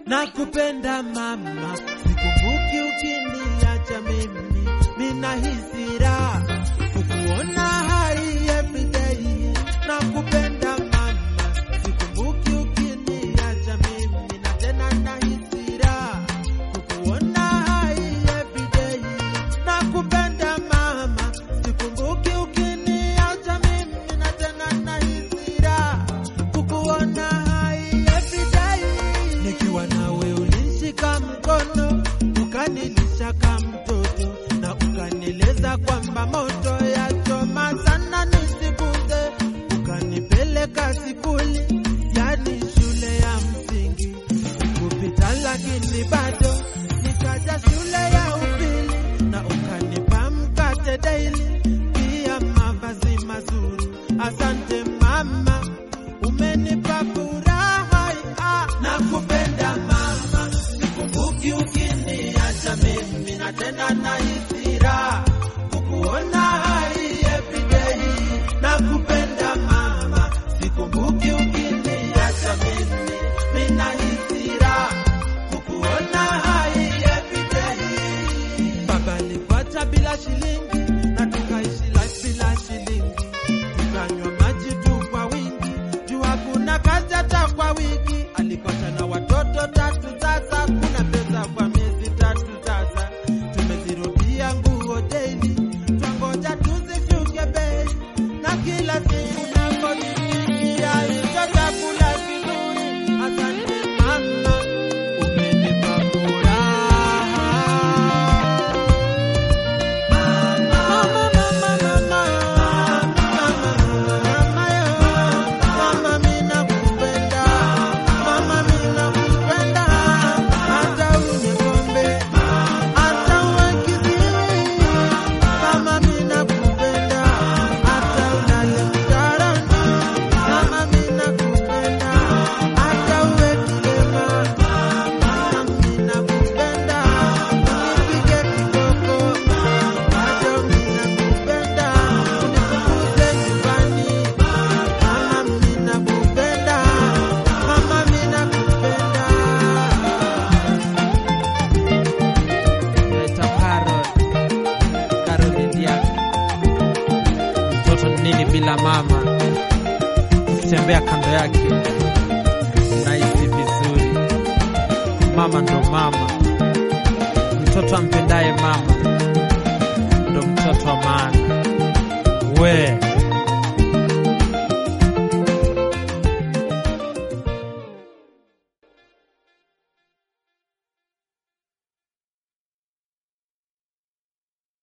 nakupenda mama, sikumbuki ukiniacha mimi, ninahisi raha kukuona hai everyday. Nakupenda mama, sikumbuki ukiniacha mimi, na tena nahisi raha kukuona hai everyday. Nakupenda mama, sikumbuki ukiniacha mimi, na tena nahisi raha kukuona hai everyday. Nikiwa nawe ulinishika mkono, ukanilisha kama mtoto na ukanieleza kwamba moto ya choma sana nisikuze, ukanipeleka sikuli, yani shule ya msingi kupita, lakini bado nikaja shule ya upili na ukanipa mkate daily, pia mavazi mazuri. Asante mama, umenipa furaha. Ah, nakupenda mama, sikumbuki ukiniacha mimi, na tena nahisi raha kukuona hai everyday. Nakupenda mama, sikumbuki ukiniacha mimi, mimi nahisi raha kukuona hai everyday. Baba alipata bila shilingi na tukaishi life bila shilingi, tukanywa maji tu kwa wingi, juu hakuna kazi hata kwa wiki. Alipata na watoto tatu, sasa kuna pesa kwa miezi tatu, sasa tumezirudia nguo daily, twangoja tuzishuke bei, na kila siku nakojifikia hicho chakula kizuri. Asante mama, umenipa furaha. Mtoto ni nini bila mama? Tembea kando yake, nahisi vizuri. Mama ndo mama, mtoto ampendaye mama ndo mtoto wa maana. We